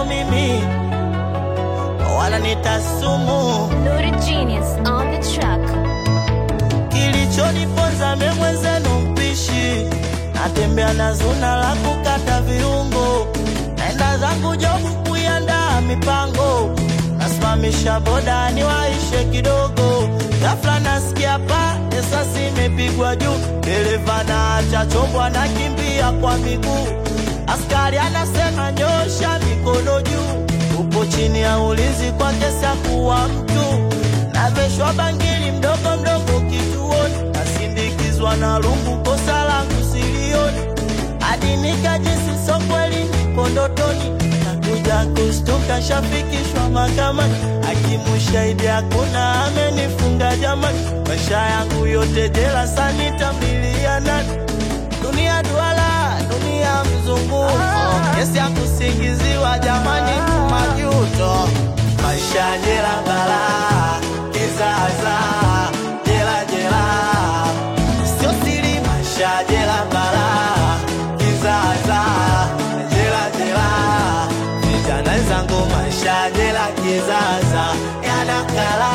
so mimi wala nitasumu Nuri Genius on the track. kilichoniponza memwenzenu mpishi natembea na zuna la kukata viungo naenda zangu jobu kuiandaa mipango nasimamisha boda niwaishe kidogo ghafla nasikia pa esasi imepigwa juu dereva na acha chombo anakimbia kwa miguu askari anasema nyosha mikono juu upo chini ya ulinzi kwa kesi ya kuwa mtu naveshwa bangili mdogo mdogo kituoni nasindikizwa na rungu kosa langu silioni hadi nikajisi so kweli nipo ndotoni nakuja kustuka shafikishwa mahakamani hakimu shahidi hakuna amenifunga jamani maisha yangu yote jela sanitamlilia nani dunia duala dunia mzunguko kesi ya kusingiziwa jamani majuto maisha jela balaa kizaza jela jela sio siri maisha jela balaa kizaza jela jela vijana zangu maisha jela kizaza yanakala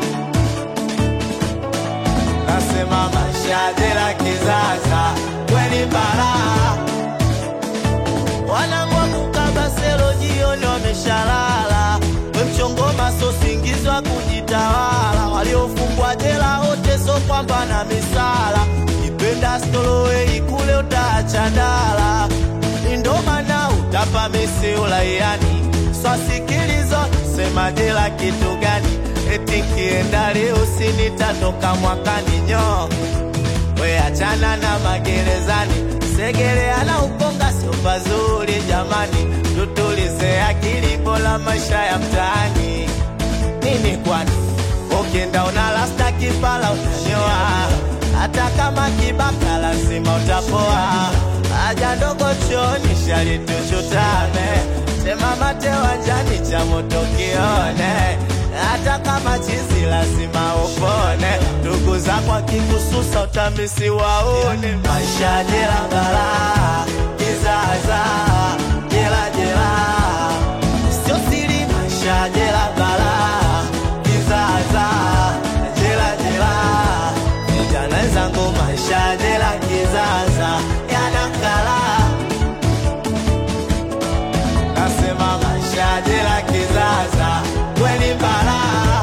nasema maisha jela kizaza kweli balaa wanangwa kukabaselo jioni wameshalala wemchongoma so singizwa kujitawala waliofungwa jela wote so kwamba na misala ipenda stolowei kule utaacha ndala indomana utapa misi ulaiani swasikilizo sema jela kitu gani eti kienda leo sinitatoka mwakani nyo we achana na magerezani segeleana ukonga sio pazuri jamani tutulize akili bora maisha ya mtaani nini kwani ukienda unalasta kipala utanyoa hata kama kibaka lazima utapoa haja ndogo choni shalituchutame sema mate wanjani cha moto kione hata kama chizi lazima upone ndugu zako akikususa utamisi waone maisha jela balaa kizaza jela jela sio siri maisha jela balaa kizaza jela jela vijana zangu maisha jela kizaza yanakala nasema maisha jela kizaza kweli balaa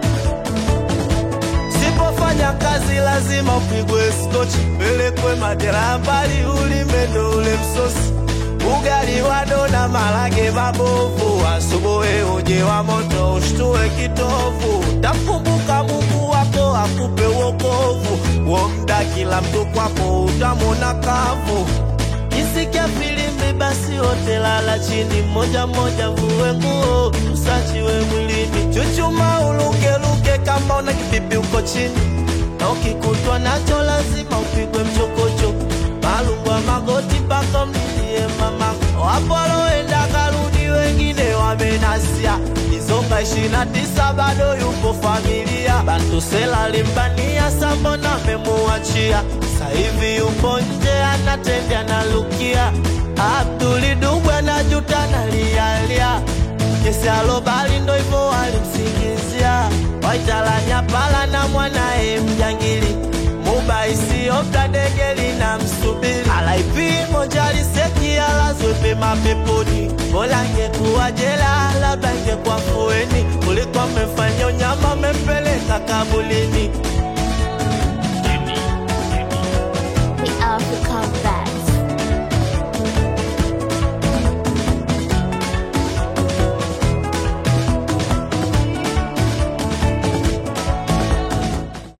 sipofanya kazi lazima upigwe skochi pelekwe majera mbali ulimendo ule msosi ugali wa dona malage mabovu asubuhi uje wa moto ushtue kitovu takumbuka mungu wako akupe wokovu wo mda kila mtu kwako utamona kavu Kisikia filimbi basi wote lala chini, moja moja vue nguo, usachiwe mwilini, chuchuma ulukeluke kama una kipipi uko chini, na ukikutwa nacho lazima upigwe mchokocho, malungwa magoti mpaka mlilie mama. Wapo waloenda karudi, wengine wamenasia Izonga ishirini na tisa bado yupo familia, Bantusela limbania sambona memuachia, saivi yupo nje anatembea na Lukia, Abduli Dubwe na juta na lialia kesi alobali ndo hivyo walimsingizia, waitalanya pala na mwanaye mjangili mubaisi opta dege lina msubiri alaipi moja liseki alazwe pema peponi bora ngekuwa jela labda ingekuwa fueni kuliko mmefanya unyama mmempeleka kabulini